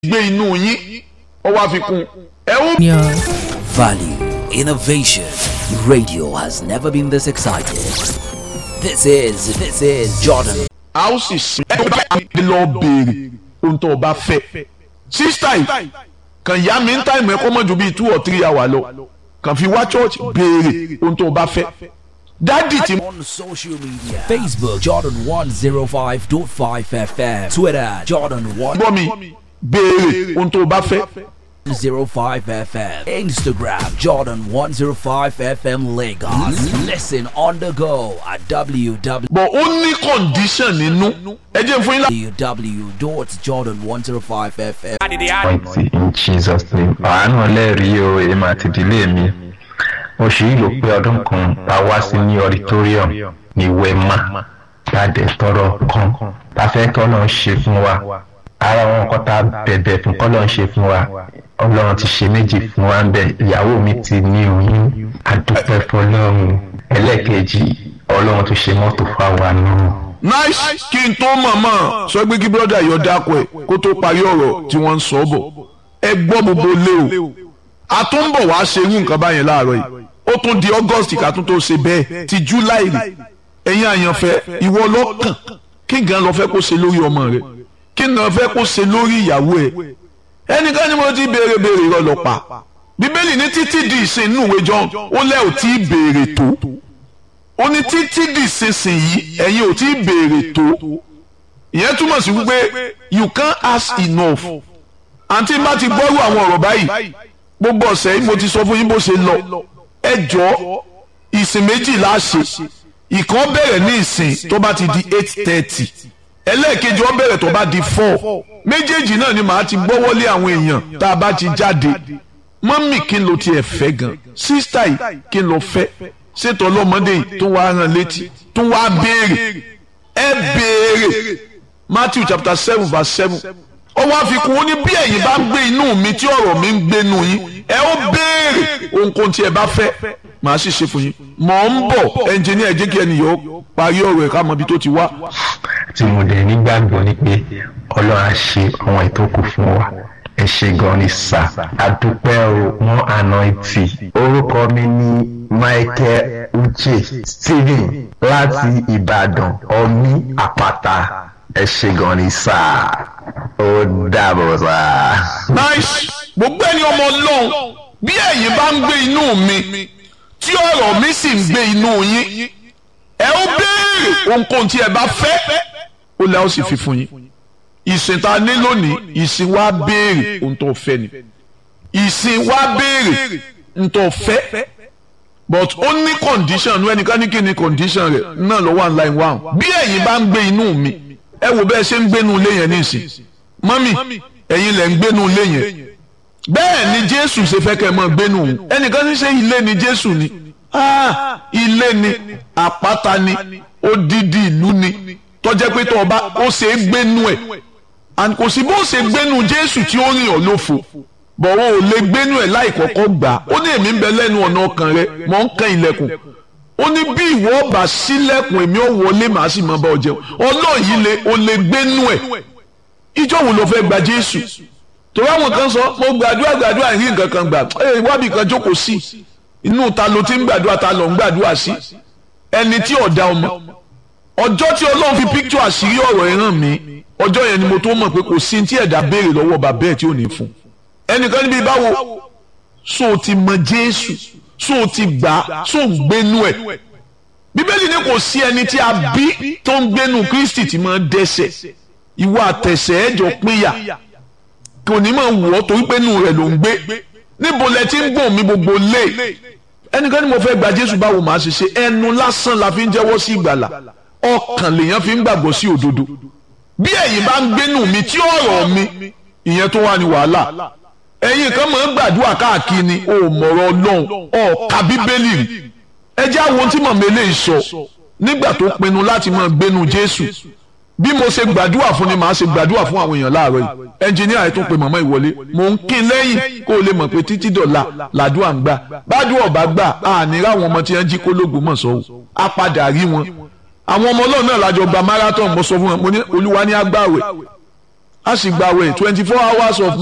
gbé inú yín ó wá fi kún ẹ ó. Value, innovation. Radio has never been this excited. This is, this is Jordan. a ó sì sin ẹ bá mi lọ béèrè ohun tó o bá fẹ́ sísítà yìí kàn yá mi ń táìmù ẹ kó mọ̀ ju bíi two or three hours lọ kàn fi wá church béèrè ohun tó o bá fẹ́ dádì tí On social media Facebook, Jordan 105.5 FM. Twitter, Jordan gbọ́ mi béèrè ohun tó o bá fẹ́ 105 FM. Instagram, Jordan 105 FM Lagos. Listen on the go at www. bọ̀ ó ní condition nínú ẹ jẹ́ fún yín lá. www.jordan105fm. mighty in Jesus name. àánú ọlẹ́rìí o èmi àti ìdílé mi oṣù yìí ló pé ọdún kan tá a wá sí ní auditorium ní wema jáde tọrọ kan tá a fẹ́ kọ́ lọ́n ṣe fún wa ara wọn kọ́ tá a bẹ̀bẹ̀ fún kọ́ lọ́n ṣe fún wa ọlọ́run ti ṣe méjì fún wa ń bẹ̀ ìyàwó mi ti ní oyún adúpẹ́ fọlọ́run ẹlẹ́ẹ̀kejì ọlọ́run tó ṣe mọ́tò fáwa náà. nice kí n tó mọ̀mọ́ sọ pé kí brọ́dà yọ dákọ̀ ẹ̀ kó tó parí ọ̀rọ̀ tí wọ́n ń sọ bọ̀ ẹ gbọ́ gbogbo lé o a tún ń bọ̀ wá ṣe irú nǹkan báyẹn láàárọ̀ yìí ó tún di august ká tún tó ṣe bẹ́ẹ̀ ti july rè ẹ̀yin àyànfẹ́ ìwọ lọ́kàn kí gan lọ fẹ́ kó ṣe lórí ọmọ rẹ kí gan fẹ́ kó ṣe lórí ìyàwó ẹ ẹnìkan ni mo ti béèrè béèrè ìrọ̀lọ́pàá bíbélì ní títí di ìsìn inú ìwé john ó lẹ́ ò tí ì béèrè tó ó ní títí di ìsinsìnyí ẹ̀yin ò tí ì béèrè tó ìyẹn túmọ̀ sí wípé you can't ask enough àǹtí bá ti gbọ́rú àwọn ọ̀rọ̀ báyìí gbogbo ọ̀sẹ̀ yìí mo ti sọ fún yín bó ṣe lọ ẹ jọ ìsìn méjì la ṣe ìkan bẹ̀rẹ̀ ní ìsìn tó bá ti di eight thirty ẹlẹ́ẹ̀kejì ó bẹ̀rẹ̀ tó bá di four méjèèjì náà ni màá ti gbọ́wọ́lé àwọn èèyàn tá a bá ti jáde mọ́mì kí n lo tiẹ̀ fẹ́ gan sísítà yìí kí n lọ fẹ́ ṣètò ọlọ́mọdé yìí tó wá rán létí tó wá béèrè ẹ béèrè Matthew chapter seven verse seven ó wá fi kún ó ní bí ẹ̀yin bá ń gbé inú mi tí ọ̀rọ̀ mi ń gbénu yín ẹ ó béèrè ohunkóhun tí ẹ bá fẹ́ màá sì ṣe fún yín mọ̀ ń bọ̀ ẹnjìníà ẹ jẹ́ kí ẹnìyàn ó parí ọ̀rọ̀ ẹ̀ ká mọ ibi tó ti wá. tí mo dẹ̀ nígbàgbọ́ ni pé ọlọ́run á ṣe àwọn ìtókù fún wa ẹ ṣe gan ni sà àdúpẹ́ o wọ́n anointi orúkọ mi ní Michael Uche Stephen láti Ìbàdàn ọmí àpáta ẹ ṣe gan ni sà ó dàbọ̀ sà. nice gbogbo ẹni ọmọ ọlọ́run bí ẹ̀yin bá ń gbé inú mi tí ọ̀rọ̀ mi sì ń gbé inú yín ẹ ó béèrè ohunkóhun tí ẹ bá fẹ́ ó lẹ́ ó sì fi fún yín ìsìn tá a ní lónìí ìsìn wa béèrè ohun tó fẹ́ ni ìsìn wa béèrè ohun tó fẹ́ but ó ní condition ní ẹnìkan ní kí ni condition rẹ̀ náà ló wà line one bí ẹ̀yin bá ń gbé inú mi ẹ wò bẹ́ẹ̀ ṣe ń gbénu ilé yẹn nísìn mọ́mì ẹ̀yin lẹ̀ ń gbénu ilé yẹn bẹ́ẹ̀ ni jésù ṣe fẹ́ kẹ́ ẹ mọ́ gbénu òun ẹnìkan ní ṣe ilé ni jésù ni ah ilé ni àpáta ni odidi ìlú ni tọ́jẹ́ pé tó ọba ó ṣe é gbénu ẹ̀ and kò sí bó ṣe gbénu jésù tí ó rìn ọ́ lófo bọ̀wọ́ ò lè gbénu ẹ̀ láì kọ́kọ́ gbà ó ní èmi ń bẹ lẹ́nu ọ̀nà ọkàn rẹ mọ̀ ń kan ilẹ̀kùn ó ní bí ìwọ ọba sílẹ̀kùn èmi ò wọlé màá sì máa bá ọ jẹun ọlọ́ọ̀yí le ó lè gbénu ẹ̀ ìjọ wo ló fẹ́ gba jésù torí àwọn kan sọ mo gbàdúrà gbàdúrà rí nǹkan kan gbà ẹ wábì kan jókòó sí inú ta ló ti ń gbàdúrà ta ló ń gbàdúrà sí ẹni tí ọ̀dà ọmọ ọjọ́ tí ọlọ́run fi píktù àṣírí ọ̀rọ̀ ẹ̀ hàn mí ọjọ́ yẹn ni mo tó mọ̀ pé kò sí tí ẹ̀dá béèrè lọ́wọ́ bàbá ẹ̀ tí ò ní fún ẹnìkan níbi báwo so o ti mọ jésù so o ti gbà so ń gbénu ẹ̀ bíbélì ni kò sí ẹni tí a bí tó ń gbénu kristi tí máa ń dẹ́ṣẹ̀ ìwọ àtẹ̀sẹ̀ ẹ̀jọ̀ pínyà kò ní máa wọ̀ ọ́ torí pé inú rẹ̀ ló ń gbé níbo lẹ ti ń gbọ̀n mi gbogbo lé ẹnìkan ni mo fẹ́ gba jésù báwo màá ṣe ṣe ẹnu lásán la fi ń jẹ́wọ́ sí ìgbàlà ọkàn lèèyàn fi ń gbàgbọ́ sí òdodo bí ẹ̀yin bá ń gbénu mi tí ọ̀rọ̀ mi ìyẹn tó wà ní wàhálà ẹ̀yin kan máa ń gbàdúrà káàkiri ni o mọ̀rọ̀ ọlọ́run ọ̀ka bíbélì rí ẹ jẹ́ àwọn tí màmá eléyìí sọ nígbà tó pinnu láti máa gbénu jésù bí mo ṣe gbàdúrà fún ni màá ṣe gbàdúrà fún àwọn èèyàn láàárọ̀ yìí ẹnjìníà yìí tún pe màmá ìwọlé mò ń kín lẹ́yìn kó o lè mọ̀ pé títí dọ̀la làdúrà ń gbà bádùn ọ̀bá gbà àní ráwọn ọmọ tí wọ́n jí kólógùn mọ̀ sọ́wọ́ á padà rí wọn àwọn ọmọ ọlọ́run náà lájọ gba marathon mo sọ fún wọn mo ní olúwa ní agbáwẹ̀ a sì gbàwẹ̀ twenty four hours of